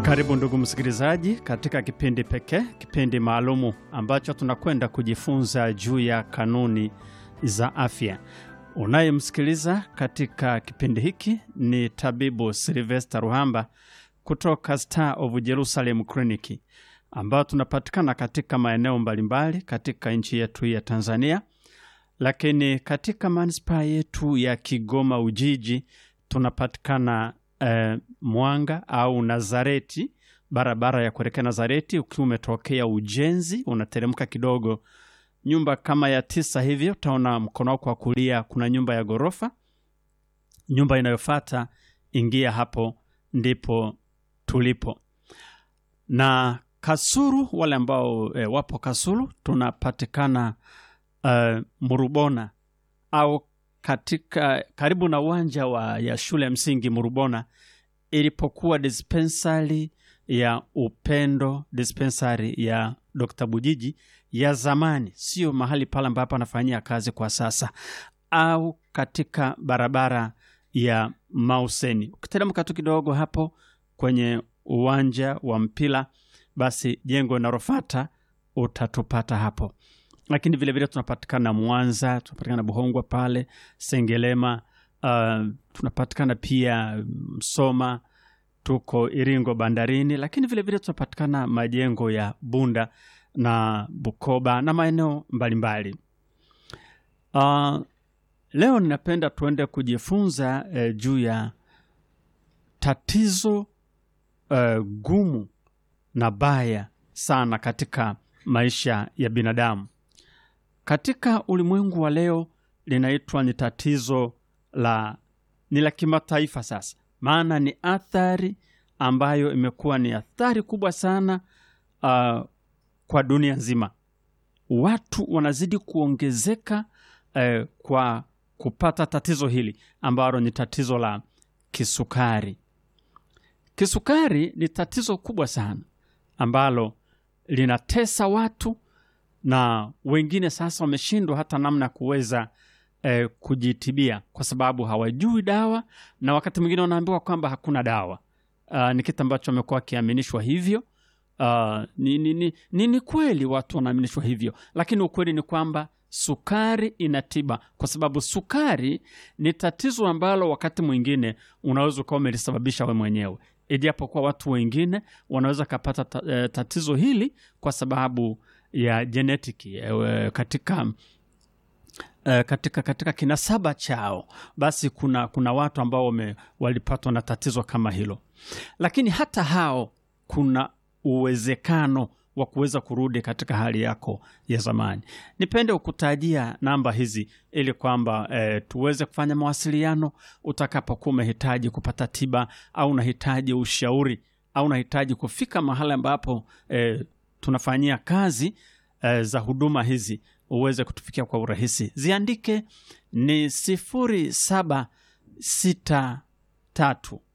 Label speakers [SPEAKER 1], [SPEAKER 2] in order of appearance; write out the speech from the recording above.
[SPEAKER 1] Karibu ndugu msikilizaji, katika kipindi pekee, kipindi maalumu ambacho tunakwenda kujifunza juu ya kanuni za afya. Unayemsikiliza katika kipindi hiki ni tabibu Silvester Ruhamba kutoka Star of Jerusalem Clinic, ambao tunapatikana katika maeneo mbalimbali katika nchi yetu ya Tanzania, lakini katika manispaa yetu ya Kigoma Ujiji tunapatikana eh, Mwanga au Nazareti, barabara ya kuelekea Nazareti. Ukiwa umetokea Ujenzi, unateremka kidogo, nyumba kama ya tisa hivyo, utaona mkono wako wa kulia kuna nyumba ya ghorofa. Nyumba inayofata ingia hapo, ndipo tulipo. Na Kasulu, wale ambao eh, wapo Kasulu, tunapatikana eh, Murubona au katika karibu na uwanja wa ya shule ya msingi Murubona ilipokuwa dispensari ya Upendo, dispensari ya Dr. Bujiji ya zamani, sio mahali pale ambapo anafanyia kazi kwa sasa, au katika barabara ya Mauseni. Ukiteremka tu kidogo hapo kwenye uwanja wa mpira, basi jengo linalofuata utatupata hapo lakini vilevile tunapatikana Mwanza, tunapatikana Buhongwa pale Sengelema, uh, tunapatikana pia Msoma, tuko Iringo bandarini, lakini vilevile tunapatikana majengo ya Bunda na Bukoba na maeneo mbalimbali. Uh, leo ninapenda tuende kujifunza uh, juu ya tatizo uh, gumu na baya sana katika maisha ya binadamu katika ulimwengu wa leo linaitwa ni tatizo la ni la kimataifa sasa, maana ni athari ambayo imekuwa ni athari kubwa sana uh, kwa dunia nzima. Watu wanazidi kuongezeka uh, kwa kupata tatizo hili ambalo ni tatizo la kisukari. Kisukari ni tatizo kubwa sana ambalo linatesa watu na wengine sasa wameshindwa hata namna ya kuweza eh, kujitibia kwa sababu hawajui dawa, na wakati mwingine wanaambiwa kwamba hakuna dawa. Uh, ni kitu ambacho wamekuwa wakiaminishwa hivyo. Uh, ni, ni, ni, ni, ni kweli watu wanaaminishwa hivyo, lakini ukweli ni kwamba sukari ina tiba, kwa sababu sukari ni tatizo ambalo wakati mwingine unaweza ukawa umelisababisha we mwenyewe, ijapokuwa watu wengine wanaweza kapata ta, eh, tatizo hili kwa sababu ya jenetiki katika uh, katika katika kinasaba chao, basi kuna kuna watu ambao wame, walipatwa na tatizo kama hilo, lakini hata hao kuna uwezekano wa kuweza kurudi katika hali yako ya zamani. Nipende kukutajia namba hizi ili kwamba eh, tuweze kufanya mawasiliano utakapokuwa umehitaji kupata tiba au unahitaji ushauri au unahitaji kufika mahali ambapo eh, tunafanyia kazi uh, za huduma hizi uweze kutufikia kwa urahisi. Ziandike ni sifuri saba sita tatu